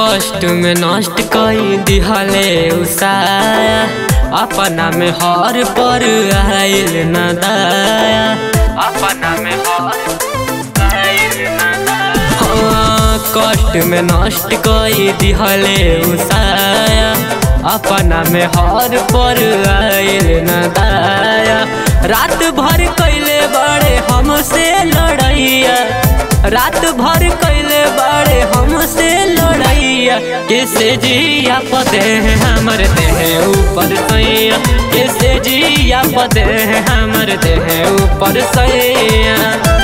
कष्ट में नष्ट कई दिहले उसाया अपना में हर पर आइल न दाया अपना में हर आइल न दाया हाँ, कष्ट में नष्ट कई दिहले उसाया अपना में हर पर आइल न दाया रात भर कैले बड़े हमसे लड़ैया रात भर कैले बड़े हमसे लड़ैया कैसे जिया पते हैं हमर देह ऊपर सैया कैसे जिया पते हैं हमर देह ऊपर सैया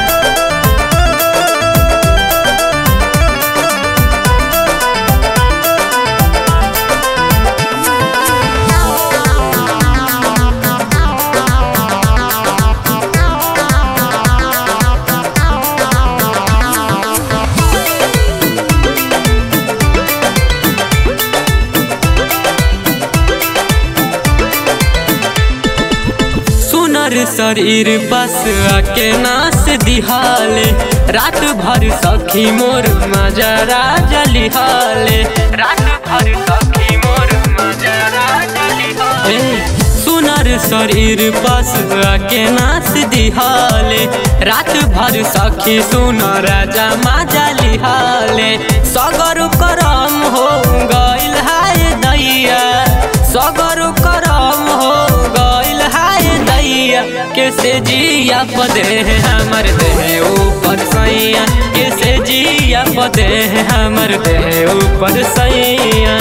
सुनर शरीर बस आके नास दिहाले रात भर सखी मोर मजरा जलिहाले रात भर सखी मोर मजरा जलिहाले सुनर शरीर बस आके नास दिहाले रात भर सखी सुनर राजा माजा लिहाले सगर करम हो गइल हाय दैया सगर करम हो गइल हाय दैया कैसे जिया पदे है हमर देह ऊपर सैया कैसे जिया पदे है हमर देह ऊपर सैया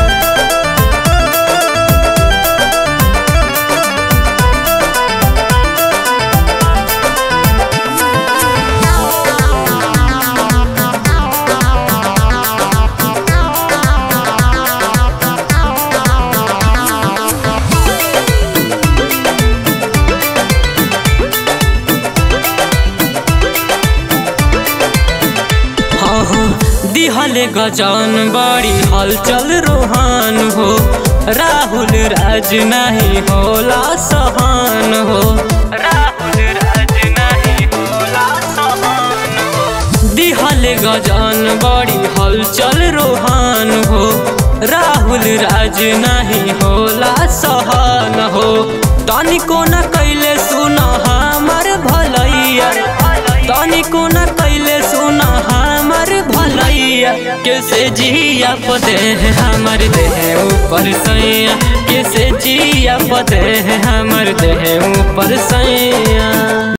हाँ हाँ दिहले गजान बड़ी हलचल रोहान हो राहुल राज नहीं होला सहान हो राहुल राज नहीं होला सहान हो दिहले गजान बड़ी हलचल रोहान हो राहुल राज नहीं होला सहान हो तनिको न कैले सुन हमर भलैया तनिको न कैले सुन हमर भलैया कैसे जिया पते है हमर देह ऊपर सैया कैसे जिया पते है हमर देह ऊपर सैया